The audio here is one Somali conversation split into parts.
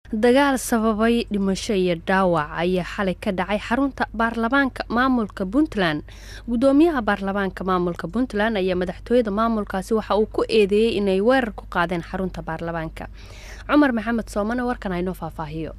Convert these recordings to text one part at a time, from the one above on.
dagaal sababay dhimasho iyo dhaawac ayaa xalay ka dhacay xarunta baarlamaanka maamulka puntland gudoomiyaha baarlamaanka maamulka puntland ayaa madaxtooyada maamulkaasi waxa uu ku eedeeyey inay weerar ku qaadeen xarunta baarlamaanka cumar maxamed soomane warkan aynoo faahfaahiyo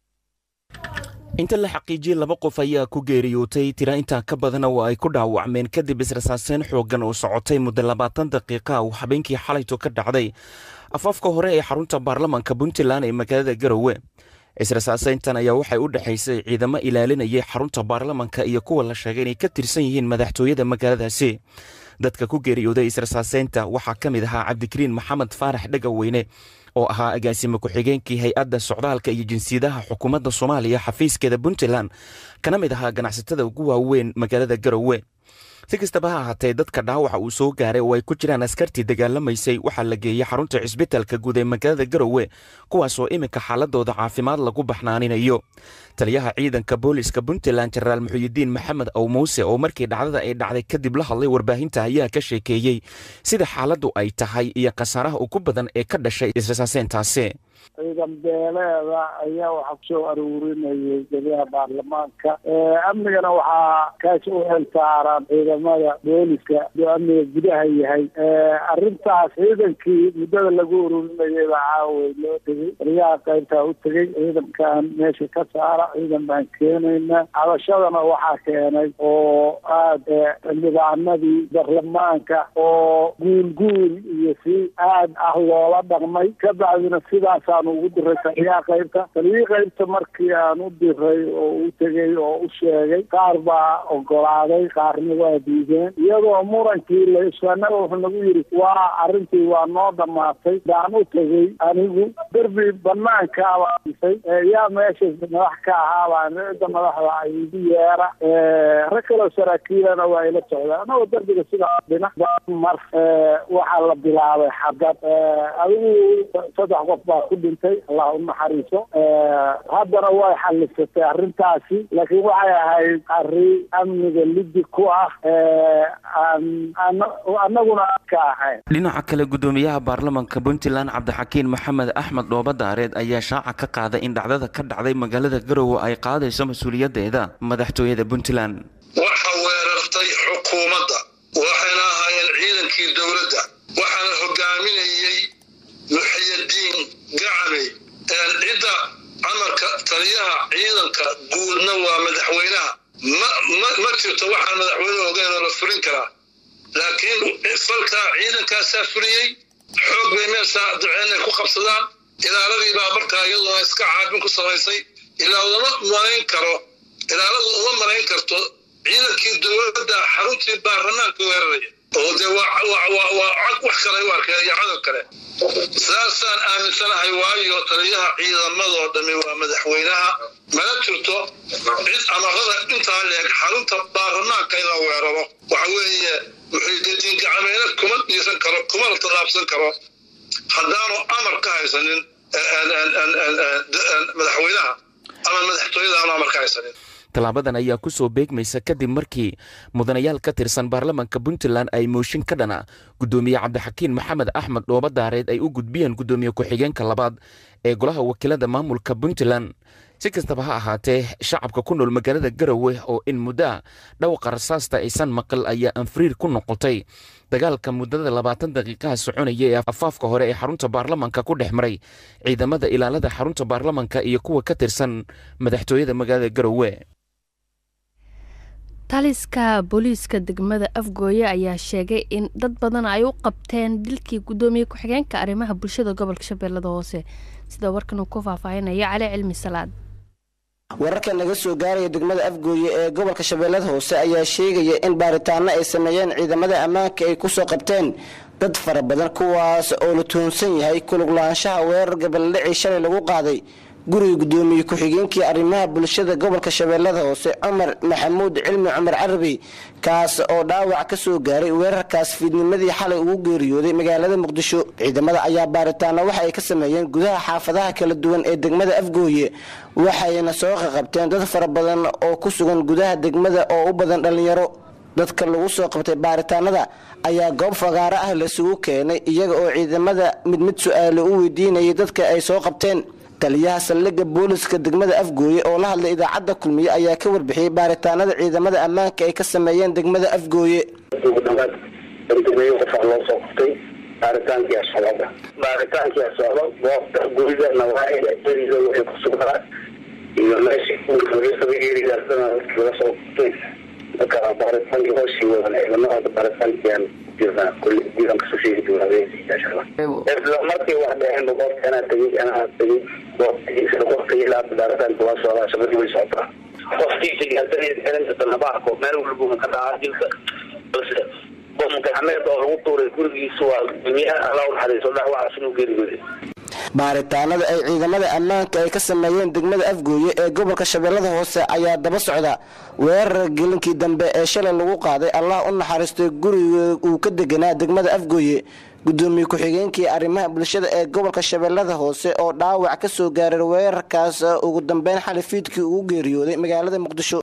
inta la xaqiijiyey laba qof ayaa ku geeriyootay tira intaa ka badana oo ay ku dhaawacmeen kadib israsaaseen xooggan oo socotay muddo labaatan daqiiqa uu habeenkii xalayto ka dhacday afaafka hore ee xarunta baarlamaanka puntland ee magaalada garowe israsaaseyntan ayaa waxay u dhexaysay ciidamo ilaalinayay xarunta baarlamanka iyo kuwa la sheegay inay ka tirsan yihiin madaxtooyada magaaladaasi dadka ku geeriyooday israsaaseynta waxaa ka mid ahaa cabdikariin maxamed faarax dhegaweyne oo ahaa agaasime ku-xigeenkii hay-adda socdaalka iyo jinsiyadaha xukuumadda soomaaliya xafiiskeeda puntland kana mid ahaa ganacsatada ugu waaweyn magaalada garowe si kastaba ha ahaatee dadka dhaawaca uu soo gaaray oo ay ku jiraan askartii dagaalamaysay waxaa la geeyey xarunta cisbitaalka guud ee magaalada garowe kuwaasoo iminka xaaladooda caafimaad lagu baxnaaninayo taliyaha ciidanka booliska puntland jenaraal muxuyidiin maxamed ow muuse oo markii dhacdada ay dhacday kadib la hadlay warbaahinta ayaa ka sheekeeyey sida xaaladdu ay tahay iyo khasaaraha ugu badan ee ka dhashay israsaaseentaasi ciidan beeleeda ayaa waxaa kusoo aruurinayay geliyaha baarlamaanka amnigana waxaa kaasi u xil saaran ciidamada booliska oo amniga gudaha yahay arrintaas ciidankii muddada lagu ururinayay baa caaway loo tegey taliyaha qaybtaa u tegey ciidankan meesha ka saara ciidan baan keenayna cabashadana waxaa keenay oo aada xildhibaanadii baarlamaanka oo guul guul iyo si aad ah loola dhaqmay ka bacdina sidaas aan ugu diray taliyaha qaybta taliyihii qaybta markii aan u diray oo u tegey oo u sheegay qaar baa ogolaaday qaarna waa diideen iyadoo murankii laisanaga wuxuu nagu yidhi waa arrintii waa noo dhammaatay baan u tegey anigu derbi banaankaabaa disay yaa meesha madax ka ahaabaa cidda madaxda ay igu yeera rag kaloo saraakiilana waa ila socdaa anagoo derbiga sidaa dhina mar waxaa la bilaabay xadad adigu saddex qof baa ku dhintay allah u naxariiso haddana way xallisatay arrintaasi laakiin waxay ahayd arrin amniga lidi ku ah annaguna ka ahayn dhinaca kale gudoomiyaha baarlamanka puntland cabdixakiin maxamed axmed dhoobadaareed ayaa shaaca ka qaaday in dhacdada ka dhacday magaalada garowe ay qaadayso mas-uuliyadeeda madaxtooyada puntland waxa weerartay xukuumadda waxayna ahaayeen ciidankii dowladda waxaana hogaaminayey muxiyadiin gacame cidda amarka taliyaha ciidanka guudna waa madaxweynaha ma jirto waxaan madaxweyne ogeyn oo la fulin karaa laakiin falkaa ciidankaasaa fuliyey xoog bay meeshaa duceenay ku qabsadaan ilaaladii baa markaa iyaduna iska caabin ku samaysay ilaa uma malayn karo ilaaladu uma malayn karto ciidankii dowladda xaruntii baarlamaanka weeraraya oo dee waa wax kale u arkeen iyo cadow kale saasaan aaminsanahay waayo taliyaha ciidamadoo dhami waa madaxweynaha mana jirto cid amarada intaa leeg xarunta baarlamaanka in la weeraro waxa weeye muxiidiin gacmeena kuma dhiisan karo kuma la tallaabsan karo haddaanu amar ka haysanin madaxweynaha ama madaxtooyada aanu amar ka haysanin tallaabadan ayaa ku soo beegmaysa kadib markii mudanayaal ka tirsan baarlamanka puntland ay mooshin ka dhana gudoomiye cabdixakiin maxamed axmed dhoobadaareed ay u gudbiyeen gudoomiye ku-xigeenka labaad ee golaha wakiilada maamulka puntland si kastaba ha ahaatee shacabka ku nool magaalada garowe oo in muddoa dhawqa rasaasta aysan maqal ayaa anfariir ku noqotay dagaalka muddada labaatan daqiiqaha soconaya ee afaafka hore ee xarunta baarlamanka ku dhex maray ciidamada ilaalada xarunta baarlamanka iyo kuwa ka tirsan madaxtooyada magaalada garowe taliska booliiska degmada afgooye ayaa sheegay in dad badan ay u qabteen dilkii gudoomiye ku-xigeenka arrimaha bulshada gobolka shabeellada hoose sida warkan uu ku faahfaahinayo cali cilmi salaad wararka naga soo gaaraya degmada afgooye ee gobolka shabeellada hoose ayaa sheegaya in baaritaano ay sameeyeen ciidamada ammaanka ay kusoo qabteen dad fara badan kuwaas oo la tuhunsan yahay kuluglaanshaha weerar gaballadhicii shalay lagu qaaday guriga gudoomiye ku-xigeenkii arrimaha bulshada gobolka shabeellada hoose cumar maxamuud cilmi cumar carabi kaas oo dhaawac ka soo gaaray weerarkaas fiidnimadii xalay ugu geeriyooday magaalada muqdisho ciidamada ayaa baaritaano waxa ay ka sameeyeen gudaha xaafadaha kala duwan ee degmada afgooye waxayna soo qaqabteen dad fara badan oo ku sugan gudaha degmada oo u badan dhallinyaro dadka lagu soo qabtay baaritaanada ayaa goob fagaaro ah lasugu keenay iyaga oo ciidamada mid mid su-aalo u weydiinayay dadka ay soo qabteen taliyaha saldhigga booliska degmada afgooye oo la hadlay idaacadda kulmiye ayaa ka warbixiyey baaritaanada ciidamada ammaanka ay ka sameeyeen degmada afgooye ugu dhawaad bandameeyo qofaa loo soo qabtay baaritaankiia socda baaritaankiia socdo goobta guriga nawaaida eriga waxay ku sugnaa iyo meeshii erigaasana dadkii laga soo qabtay marka baaritaankii hoosii wadan ciidamada baaritaankiiaan jirnaa kulli diidan kasoo sheegi doonaa isla markii wax dheheenba goobta anaa tegey anaa tegey goobtii isla goobtii ilaa baaritaanka waa socdaa shaqadii way socotaa qofkiisa gaartanayd xelinta nabaarko meel walba ka dhacaa dilka balse bomgacmeed oo lagu tuuray gurigiisa waa gudoomiyaha alla u naxariiso dhaawacaas inuu geeriyooday baaritaanada ay ciidamada ammaanka ay ka sameeyeen degmada afgooye ee gobolka shabeellada hoose ayaa daba socda weerar gelinkii dambe ee shalay lagu qaaday allah u naxariistay guriga uu ka deganaa degmada afgooye gudoomiye ku-xigeenkii arrimaha bulshada ee gobolka shabeellada hoose oo dhaawac ka soo gaaray weerarkaas ugu dambeyn xali fiidkii ugu geeriyooday magaalada muqdisho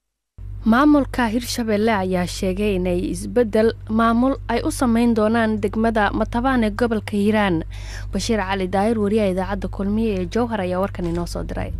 maamulka hirshabelle ayaa sheegay inay isbedel maamul ay u sameyn doonaan degmada matabaan ee gobolka hiiraan bashiir cali daahir wariyaha idaacadda kulmiye ee jowhar ayaa warkan inoo soo diray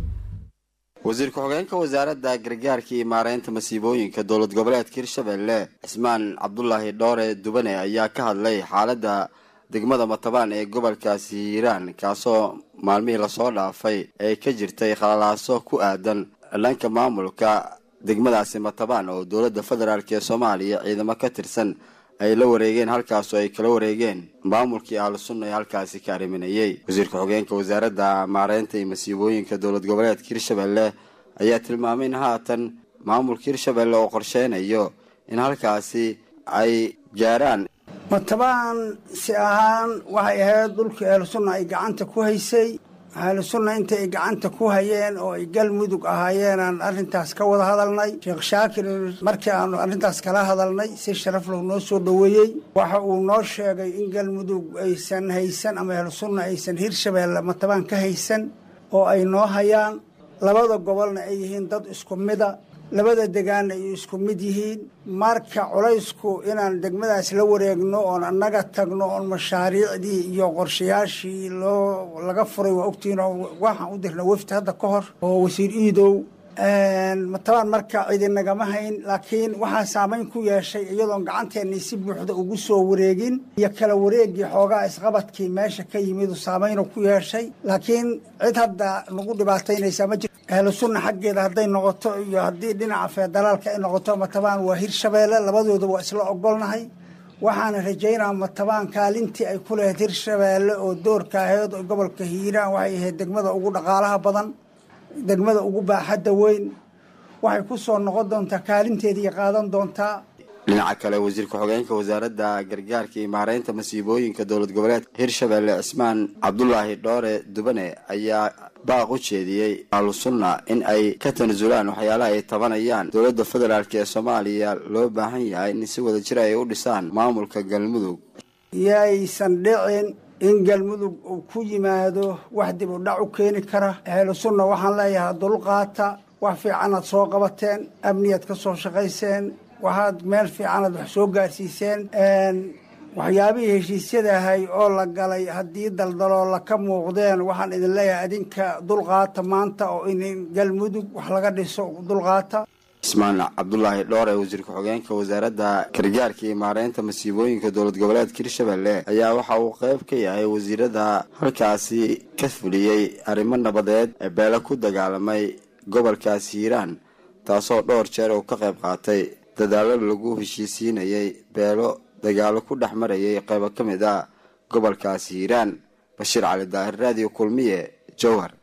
wasiir ku-xigeenka wasaaradda gargaarka iyo maareynta masiibooyinka dowlad goboleedka hirshabelle cismaan cabdulaahi dhoore dubane ayaa ka hadlay xaaladda degmada matabaan ee gobolkaasi hiiraan kaasoo maalmihii lasoo dhaafay ee ka jirtay khalalaaso ku aadan dhanka maamulka degmadaasi matabaan oo dowladda federaalk ee soomaaliya ciidamo ka tirsan ay la wareegeen halkaasoo ay kala wareegeen maamulkii ahlu sunna ee halkaasi ka arriminayey wasiir ku-xigeenka wasaaradda maareynta iyo masiibooyinka dowlad goboleedka hirshabelle ayaa tilmaamay in haatan maamulka hirshabelle oo qorsheynayo in halkaasi ay gaaraan matabaan si ahaan waxay ahayd dhulkii ahlu sunna ay gacanta ku haysay ahlu sunna inta ay gacanta ku hayeen oo ay galmudug ahaayeen aan arrintaas ka wada hadalnay sheekh shaakir markii aanu arrintaas kala hadalnay si sharaf loo noo soo dhoweeyey waxa uu noo sheegay in galmudug aysan haysan ama ahlu sunna aysan hirshabeelle matabaan ka haysan oo ay noo hayaan labada gobolna ay yihiin dad isku mida labada degaanna ay isku mid yihiin marka culaysku inaan degmadaas la wareegno oon annaga tagno oon mashaariicdii iyo qorshayaashii loo laga furay waa ogtihiin oo waxaan u dirna wefti hadda ka hor oo wasiir iidow matabaan marka cidinagama hayn laakiin waxaa saamayn ku yeeshay iyadoon gacanteennii si buuxda ugu soo wareegin iyo kala wareegii xoogaa isqabadkii meesha ka yimidu saameynu ku yeeshay laakiin cid hadda nagu dhibaataynaysaa ma jirto ahlu sunna xaggeeda hadday noqoto iyo haddii dhinaca federaalka ay noqoto matabaan waa hirshabeelle labadooda waa isla ogolnahay waxaana rajaynaa matabaan kaalintii ay ku lahayd hirshabeelle oo doorka ahayd oo gobolka hiiraan waxay ahayd degmada ugu dhaqaalaha badan degmada ugu baaxadda weyn waxay ku soo noqon doontaa kaalinteedii qaadan doontaa dhinaca kale wasiir ku-xigeenka wasaaradda gargaarka iyo maareynta masiibooyinka dowlad goboleedka hirshabelle cismaan cabdulaahi dhoore dubane ayaa baaq u jeediyey ahlu sunna in ay ka tanasulaan waxyaalaha ay tabanayaan dowladda federaalk ee soomaaliya loo baahan yahay in si wada jir ay u dhisaan maamulka galmudug yaysan dhicin in galmudug uu ku yimaado wax dib u dhac u keeni kara ahlu sunna waxaan leeyahay dulqaata wax fiicanaad soo qabateen amniyaad ka soo shaqayseen waxaad meel fiicanaad wax soo gaarsiiseen waxyaabihii heshiisyadahay oo la galay haddii daldaloola ka muuqdeen waxaan idin leeyahay adinka dulqaata maanta oo in galmudug wax laga dhiso dulqaata cismaan cabdulaahi dhoore wasiir ku-xigeenka wasaaradda gargaarka iyo maareynta masiibooyinka dowlad goboleedka hirshabelle ayaa waxa uu qayb ka yahay wasiirada halkaasi ka fuliyey arrimo nabadeed ee beele ku dagaalamay gobolkaasi hiiraan taasoo dhowr jeer uu ka qayb qaatay dadaalo lagu heshiisiinayay beelo dagaalo ku dhex marayay qaybo ka mid ah gobolkaasi hiiraan bashiir cali daahir raadiyo kulmiye jowhar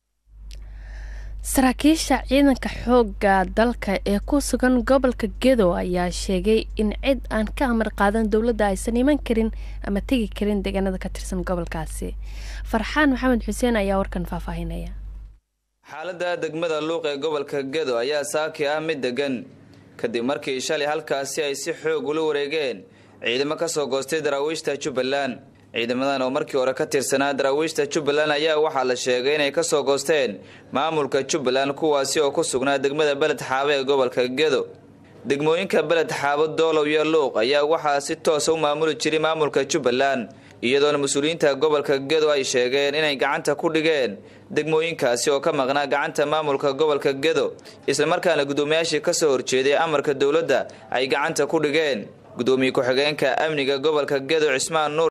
saraakiisha ciidanka xoogga dalka ee ku sugan gobolka gedo ayaa sheegay in cid aan ka amar qaadan dowladda aysan iman karin ama tegi karin deegaanada ka tirsan gobolkaasi farxaan maxamed xuseen ayaa warkan faahfaahinaya xaaladda degmada luuq ee gobolka gedo ayaa saaki ah mid degan kadib markii shalay halkaasi ay si xoog ula wareegeen ciidamo ka soo goostay daraawiishta jubbaland ciidamadan oo markii hore ka tirsanaa daraawiishta jubbaland ayaa waxaa la sheegay inay ka soo goosteen maamulka jubbaland kuwaasi oo ku sugnaa degmada beled xaabo ee gobolka gedo degmooyinka beled xaabo doolow iyo luuq ayaa waxaa si toosa u maamuli jiray maamulka jubbaland iyadoona mas-uuliyiinta gobolka gedo ay sheegeen inay gacanta ku dhigeen degmooyinkaasi oo ka maqnaa gacanta maamulka gobolka gedo islamarkaana guddoomiyaashii kasoo horjeeday amarka dowladda ay gacanta ku dhigeen gudoomiye ku-xigeenka amniga gobolka gedo cismaan nuur